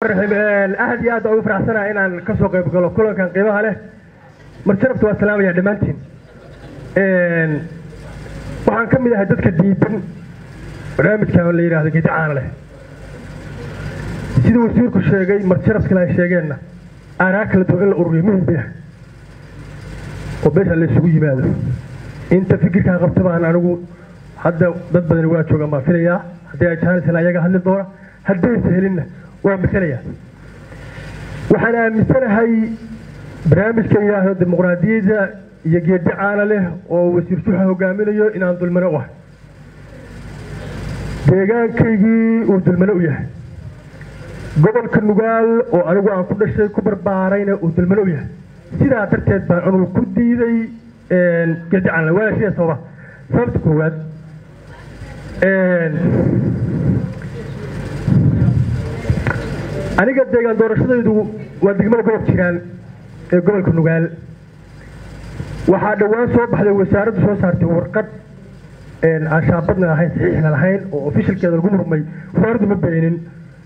aad iyo aad ugu faraxsanaha inaan kasoo qayb galo kulankan qiimaha leh marjarabta waa salaamaya dhammaantiin waxaan ka mid ahay dadka diidan barnaamijkan la yidhahdo geedi caana leh sida wasiirku sheegay marjarab kale ay sheegeenna aanaa kala duwan in la ururiyo muhim bay ahay oo beesha la isugu yimaado inta fikirkaa qabta baan anigu hadda dad badani waa joogaan baan filayaa haddii ay jaanisna ayaga hadli doona haddaysa helinna waa masalaya waxaan aaminsanahay barnaamijka yidhaahdo dimuqraadiyadda iyo geedi caana leh oo wasiir juxa hogaaminayo inaan dulmano u ahay deegaankaygii uu dulmano u yahay gobolka nugaal oo anigu aan ku dhashay ku barbaarayna uu dulmano u yahay sidaa darteed baan anugu ku diiday geedi caana leh waana shida sababa sababta koowaad aniga deegaan doorashadaydu waa degmada gobob jiraan ee gobolka nugaal waxaa dhowaan soo baxday wasaaraddu soo saartay warqad aan shaabadna lahayn saxiixna lahayn oo ofishalkeeda lagu murmay wasaaraddu ma beenin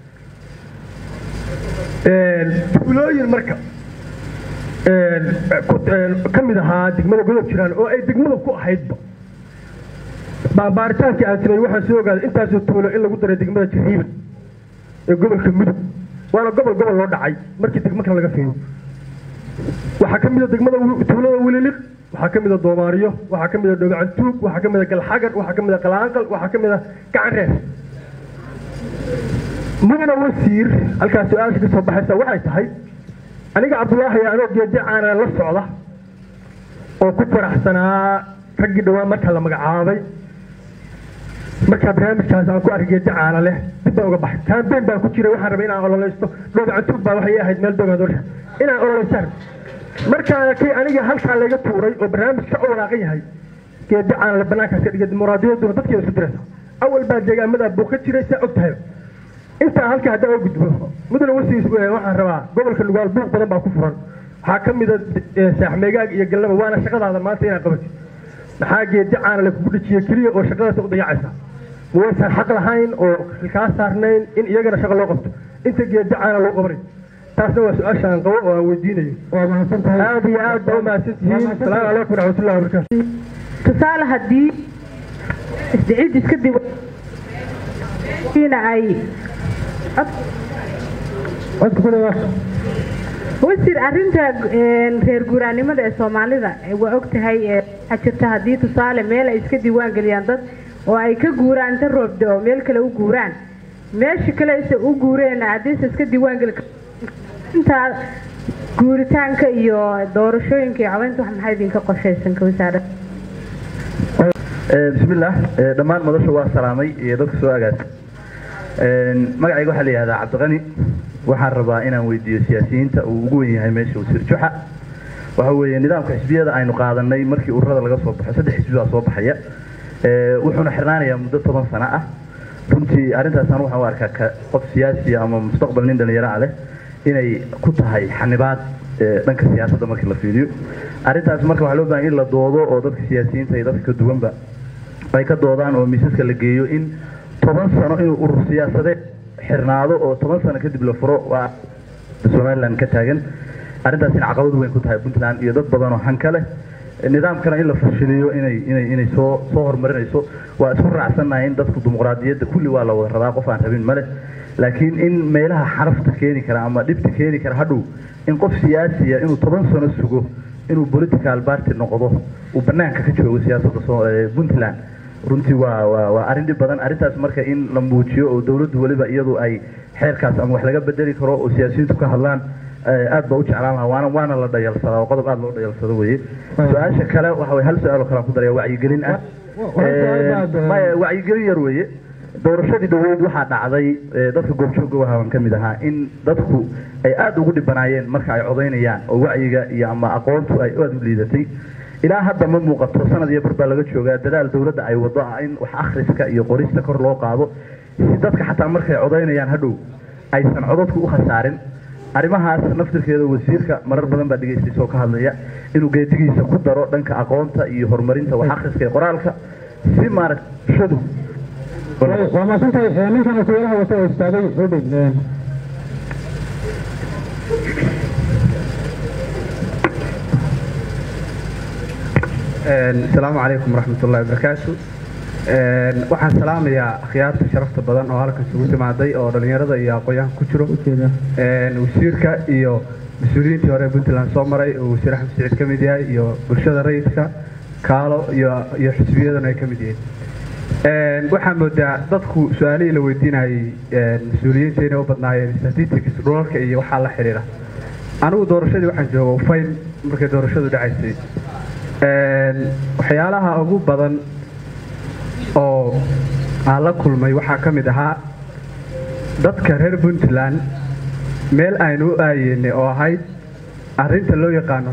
tuulooyin marka ka mid ahaa degmada godob jiraan oo ay degmada ku ahaydba baarbaaritaankii aan samey waxaan soo ogaaday intaasoo tuulo in lagu daray degmada jariiban ee gobolka mudug waana gobol gobol loo dhacay markii degmo kale laga fiiriyo waxaa ka mid a degmada tuulada wililiq waxaa ka mid a doomaariyo waxaa ka mid a dhogacantuug waxaa ka mid a galxagar waxaa ka mid a qalaanqal waxaa ka mid a gacan reer mudana wasiir halkaas su-aasha ka soo baxaysa waxay tahay aniga cabdulaahi anoo geedi caana la socda oo ku faraxsanaa raggii dhowaan marka la magacaabay markaa barnaamijkaas aan ku arkay geedi caana leh dib baan uga baxay kaambeyn baan ku jiray waxaan rabay inaan ololaysto dhoogacantuug baa waxay ahayd meel dogaan doorasha inaan ololaystaan markaa kay aniga halkaa laga tuuray oo barnaamij ka walaaqan yahay geedi caana le banaankaas ka dhigay dimuqraadiyadduna dadkeeda isku diraysa awal baa deegaamada buu ka jiray saa og tahay intaa halkaa haddaan oo gudbo mudane wasiis waxaan rabaa gobolka nugaal buuq badan baa ku furan waxaa ka mid a saaxmeegaag iyo galnaba waana shaqadaada maanta inaad qabatid maxaa geedi caana le kugu dhajiye keliya oo shaqadaasa u dayacaysa waysan xaq lahayn oo kaa saarnayn in iyagana shaqo loo qabto inta geedi caana loo qabanay taasna waa su-aasha aan qabo oo aan weydiinayo aad iyo aad baa u mahadsantihiin asalaamu calaykum waraxmatullahi wabarakaatu tusaale haddii isdicid iska diiwaina ay wasiir arrinta reer guuraanimada ee soomaalida waa og tahay waxaa jirta haddii tusaale meel ay iska diiwaan geliyaan dad oo ay ka guuraan inta roobda oo meel kale u guuraan meesha kale se u guureen haddiise iska diiwaan geli intaa guuritaanka iyo doorashooyinka iyo codaynta wax maxaa idinka qorshaysan ka wasaarada bismillaah dhammaan madasha waa salaamay iyo dadka soo agaasa magacayga waxaa la yihahdaa cabdiqani waxaan rabaa inaan weydiiyo siyaasiyiinta uu ugu wen yahay meesha wasiir juxa waxa weeye nidaamka xisbiyada aynu qaadanay markii ururada laga soo baxo saddex xisbi baa soo baxaya wuxuuna xirnaanayaa muddo toban sano ah runtii arrintaasaan waxaan u arkaa qof siyaasi ama mustaqbal nin dhalinyaro ah leh inay ku tahay xanibaad dhanka siyaasadda markii la fiiriyo arrintaas marka waxaa loo bahan in la doodo oo dadka siyaasiyiinta iyo dadka ka duwanba ay ka doodaan oo miisaska la geeyo in toban sano inuu urur siyaasadeed xirnaado oo toban sano kadib la furo waa somaliland ka taagan arrintaas in caqabad weyn ku tahay puntland iyo dad badan oo hanka leh nidaamkana in la fashiliyo inay inay inay soo soo horumarinayso waa isku raacsannahay in dadku dimuqraadiyadda kulli waa la wada rabaa qof aan rabin male laakiin in meelaha xarafta keeni kara ama dhibta keeni kara hadhow in qof siyaasiya inuu toban sano sugo inuu political party noqdo uu banaanka ka joogo siyaasadda puntland runtii waa waa waa arrin dhib badan arrintaas marka in la muujiyo oo dawladdu weliba iyadu ay xeerkaas ama wax laga bedeli karo oo siyaasiyiintu ka hadlaan aad baa u jeclaan lahaa waana waana la dhayalsadaa oo qodob aad loo dhayalsado weye su-aasha kale waxa weye hal su-aal oo kale aan ku daraya wacyigelin ah maya wacyigelin yar weye doorashadii dhaweyd waxaa dhacday dadka goobjooga wahaban ka mid ahaa in dadku ay aada ugu dhibanaayeen marka ay codaynayaan oo wacyiga iyo ama aqoontu ay aada u liidatay ilaa hadda ma muuqato sanad iyo bar baa laga joogaa dadaal dawladda ay wado ah in wax akhriska iyo qorista kor loo qaado si dadka xataa markay codaynayaan hadhow aysan codadku u khasaarin arrimahaas naftirkeeda wasiirka marar badan baa dhegaystaysoo ka hadlaya inuu geedigiisa ku daro dhanka aqoonta iyo horumarinta wax akhriska iyo qoraalka si maaragta shadu waa maasantahay ninkan wasiiraha wata oo istaagay xudhig asalaamu calaykum waraxmat ullahi wabarakaatu waxaan salaamayaa akhyaarta sharafta badan oo halkan isugu timaaday oo dhallinyarada iyo aqoon-yahanka ku jiro wasiirka iyo mas-uuliyiintii hore puntland soo maray oo wasiir axmed siciid ka mid yahay iyo bulshada rayidka kaalo iyo iyo xisbiyadana ay ka mid yihiin waxaa moodaa dadku su-aalihii la weydiinayay mas-uuliyiinta inay u badnaayeen statistics dhulalka iyo waxaa la xidhiira anigu doorashadii waxaan jooga ufayn markay doorashadu dhacaysay waxyaalaha ugu badan oo aan la kulmay waxaa ka mid ahaa dadka reer puntland meel aynu u aayeynay oo ahayd arrinta loo yaqaano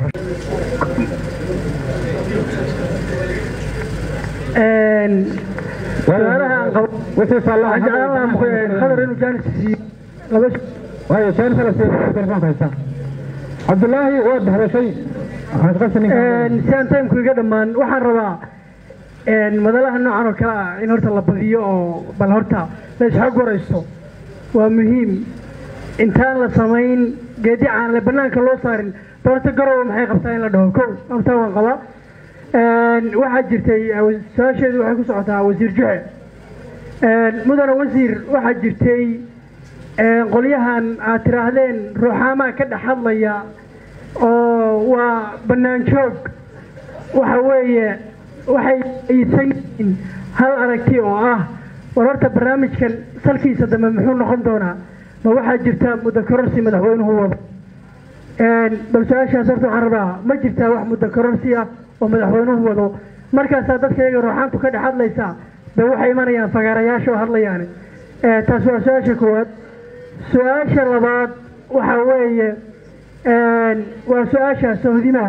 cabdulaahi waad hadashay siaan taymku iga dhammaan waxaan rabaa madalaha noocan oo kale ah in horta la badiyo oo bal horta la isxog waraysto waa muhiim intaan la samayn geedi caanale banaanka loo saarin doorta garowa maxay qabtaa in la dhaho kow horta waan qabaa waxaa jirtay su-aasheedu waxay ku socotaa wasiir juxe mudane wasiir waxaa jirtay qolyahan aad tiraahdeen ruuxaamaa ka dhex hadlaya oo waa bannaan joog waxa weeye waxay aysan yihiin hal aragti oo ah war horta barnaamijkan salkiisa dambe muxuu noqon doonaa ma waxaa jirta muddo kororsi madaxweynuhu wado bal su-aashaas horta waxaan rabaa ma jirtaa wax muddo kororsi ah oo madaxweynuhu wado markaasaa dadka iyaga ruuxaantu ka dhex hadlaysaa de waxay imanayaan fagaarayaasha oo hadlayaani taas waa su-aasha koowaad su-aasha labaad waxa weeye waa su-aasha sawdimaha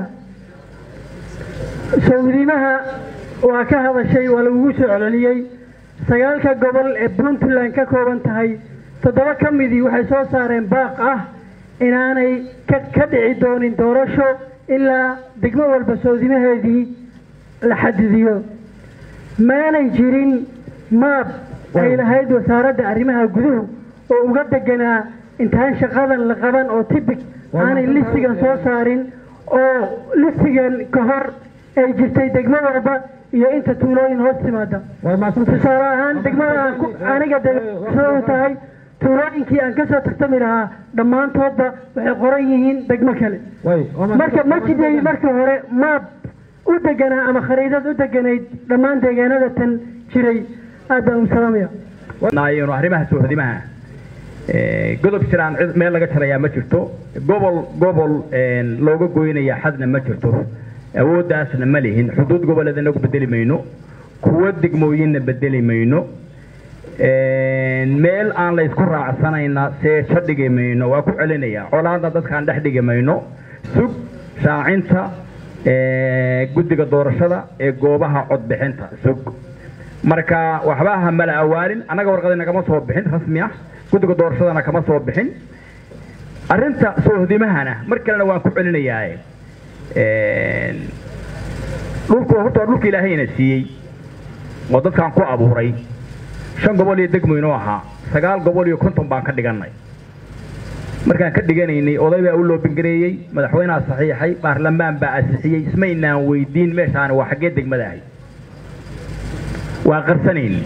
sawdimaha waa ka hadashay waa lagugu soo celceliyey sagaalka gobol ee puntland ka kooban tahay toddoba ka midii waxay soo saareen baaq ah inaanay ka dhici doonin doorasho ilaa degmo walba sawdimaheedii la xadidiyo maanay jirin maab ay lahayd wasaaradda arrimaha guduhu oo uga deganaa intaan shaqadan la qaban oo tibig aanay listigan soo saarin oo listigan ka hor ay jirtay degmo walba iyo inta tuulooyin hoos timaada tusaale ahaan degmada aniga u tahay tuulooyinkii aan kasoo tartami lahaa dhammaantoodba waxay qoran yihiin degmo kale marka ma jiday marka hore maab u deganaa ama khariidad u deganayd dhammaan deegaanada tan jiray aad baan u salaamaya arrimaha soohdimaha godob jiraan cid meel laga jarayaa ma jirto gobol gobol looga goynaya xadna ma jirto awooddaasna ma lihin xuduud goboleed inagu bedeli mayno kuwo degmooyinna bedeli mayno meel aan la isku raacsanayna seejo dhigi mayno waa ku celinaya colaadna dadkaan dhex dhigi mayno sug shaacinta guddiga doorashada ee goobaha codbixinta sug marka waxba ha mala awaalin annaga warqadina kama soo bixin rasmi ah guddiga doorashadana kama soo bixin arrinta soohdimahana mar kalena waan ku celinayaa dhulku horta waa dhulka ilaahayna siiyey oo dadkaan ku abuuray shan gobol iyo degmo inoo ahaa sagaal gobol iyo konton baan ka dhigannay markaan ka dhiganaynay oday baa u loobingareeyey madaxweyneha saxiixay baarlamaan baa asixiyey ismaynaan weydiin meeshaani waa xaggee degmada ahay waa qarsanayni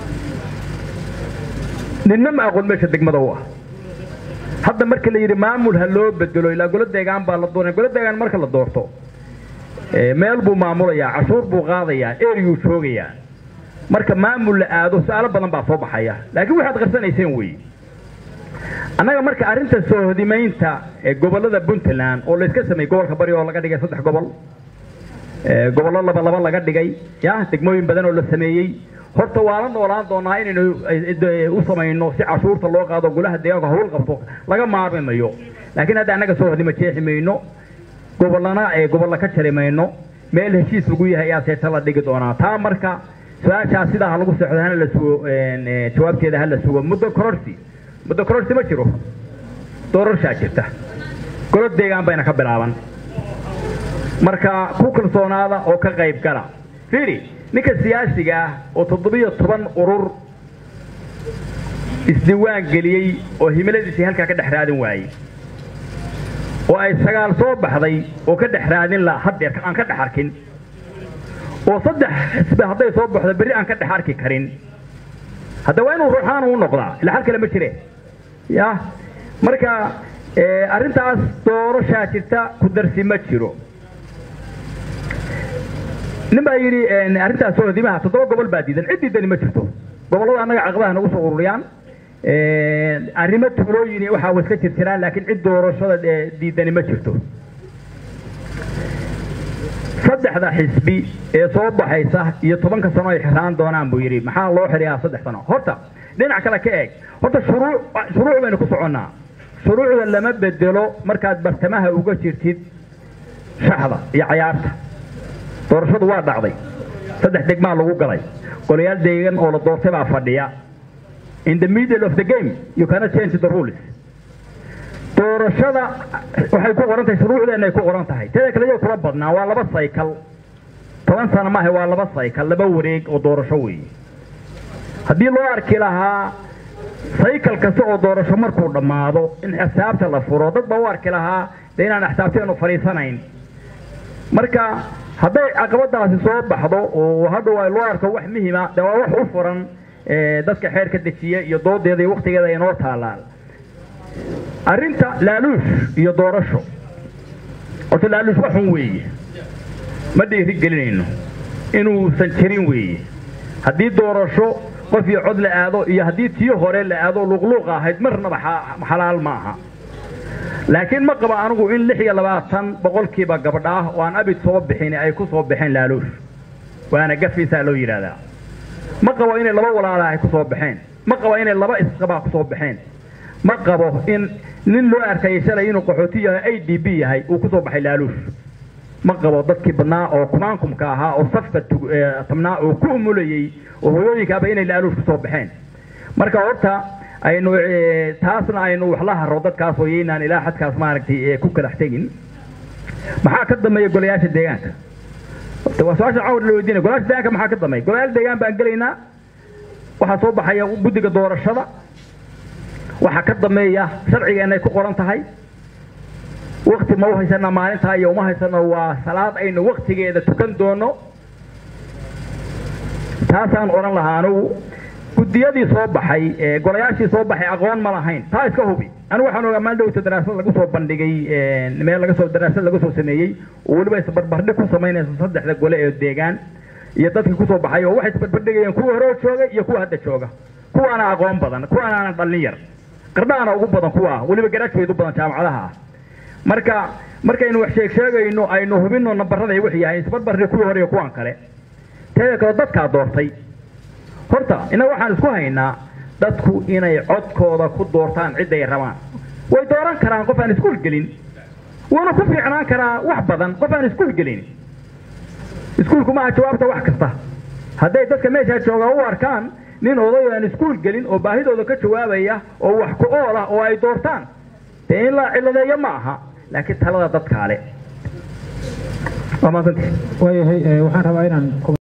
ninna ma aqoon meesha degmada u ah hadda marka la yidhi maamul ha loo bedelo ilaa golo deegaan baa la doonaya golo deegaan marka la doorto meel buu maamulayaa cashuur buu qaadayaa eriyuu joogayaa marka maamul la aado su-aalo badan baa soo baxaya laakiin waxaad qarsanayseen weeye annaga marka arrinta soohodimaynta ee gobollada puntland oo layska sameeyey gobolka bari oo laga dhigay saddex gobol gobollo laba laba laga dhigay ya degmooyin badan oo la sameeyey horta waa la noolaan doonaa inaynu u samayno si cashuurta loo qaado golaha deegaanka hawl qabto laga maarmi mayo laakiin hadda annaga soohodima jeexi mayno gobollana ee gobolla ka jari mayno meel heshiis lagu yahay ayaa seeta la dhigi doonaa taa marka su-aashaas sidaa ha lagu socdo hana la sugo jawaabteeda ha la sugo muddo kororsi muddo kororsi ma jiro doorashaa jirta golo deegaan bayna ka bilaaban marka ku kalsoonaada oo ka qayb gala fiiri ninka siyaasiga ah oo toddobiyo toban urur isdiiwaan geliyey oo himiladiisii halkaa ka dhex raadin waayey oo ay sagaal soo baxday oo ka dhex raadin la haddeer aan ka dhex arkin oo saddex xisbi hadday soo baxdo berri aan ka dhex arki karin hadda waa inuu ruuxaan u noqdaa ila xal kale ma jire ya marka arrintaas doorashaa jirta ku darsi ma jiro nin baa yidhi arrintaas sohdimaha toddoba gobol baa diidan cid diidani ma jirto gobollada annaga caqabaha nagu soo ururiyaan arrimo tuulooyin waxaa wa iska jirjiraan laakiin cid doorashada diidani ma jirto saddexda xisbi ee soo baxaysa iyo tobanka sano ay xiraan doonaan buu yidhi maxaa loo xiriyaa saddex sano horta dhinac kale ka eeg horta shuruu shuruuc baynu ku soconnaa shuruucda lama bedelo markaad bartamaha uga jirtid shaxda iyo cayaarta doorashadu waa dhacday saddex degmaa lagu galay golayaal deegan oo la doortay baa fadhiya in the middle of the game you cannot change the rules doorashada waxay ku qoran tahay shuruucdeenna ay ku qoran tahay teeda kale iyo kula badnaa waa laba saykal toban sano maaha waa laba saykal laba wareeg oo doorasho weeye haddii loo arki lahaa saykal kasta oo doorasho markuu dhammaado in xisaabta la furo dad baa u arki lahaa dee inaan xisaabteenu fadhiisanayn marka hadday caqabadaasi soo baxdo oo hadhow ay loo arko wax muhima dee waa wax u furan dadka xeerka dejiya iyo doodeeda iyo waktigeeda inoo taalaan arrinta laaluush iyo doorasho horta laaluush waxun weeye ma dhiiri gelinayno inuusan jirin weeye haddii doorasho qof iyo cod la aado iyo haddii tii hore la aado luqluuq ahayd marnaba xalaal ma aha laakiin ma qaba anigu in lix iyo labaatan boqolkiiba gabdha ah oo aan abid soo bixin ay ku soo baxeen laaluush waana gafiisaa loo yidhaahdaa ma qabo inay laba walaala ay ku soo baxeen ma qabo inay laba isqabaa ku soo baxeen ma qabo in nin loo arkayay shalay inuu qaxooti yahay a d b yahay uu ku soo baxay laaluush ma qabo dadkii badnaa oo kumaankumka ahaa oo safka tabnaa oo ku umulayey oo hooyooyinkaaba inay laaluush kusoo baxeen marka horta aynu taasna aynu wax la haro dadkaas oo yaynaan ilaa xadkaas maaragtay ku kalax tegin maxaa ka dambeeya golayaasha deegaanka waa su-aasha cawr la weydiinaya golayaasha deegaanka maxaa ka dambeeya golayaal deegaan baan gelaynaa waxaa soo baxaya guddiga doorashada waxaa ka dambeeya sharcigeenay ku qoran tahay wakti ma u haysanaa maalintaa iyo uma haysano waa salaad aynu waktigeeda tukan doono taasaan odhan lahaa anugu guddiyadii soo baxay golayaashii soo baxay aqoon ma lahayn taa iska hubi anigu waxaan ogaa maal dhowta daraasad lagu soo bandhigay meel laga soo daraasad laga soo sameeyey oo weliba isbarbardhig ku samaynaysa saddexda gole ee deegaan iyo dadkii kusoo baxay oo waxay isbarbardhigayeen kuwa hore jooga iyo kuwa hadda jooga kuwaana aqoon badan kuwaana dhallin yar qardhaana ugu badan kuwa weliba garaajkeedu badan jaamacadaha ah marka markaynu wax sheeg sheegayno aynu hubino nambarada wixii yahay isbarbarri kuwii hore iyo kuwan kale teeda kale dadkaa doortay horta innaga waxaan isku haynaa dadku inay codkooda ku doortaan cidday rabaan way dooran karaan qof aan iskuul gelin wuuna ku fiicnaan karaa wax badan qof aan iskuul gelin iskuulku maaha jawaabta wax kasta hadday dadka meeshaa jooga u arkaan nin oday aan iskuul gelin oo baahidooda ka jawaabaya oo wax ku ool ah oo ay doortaan dee in la ciladeeyo ma aha laakiin talada dadkaale waa maadsantii waayahay waxaan rabaa inaan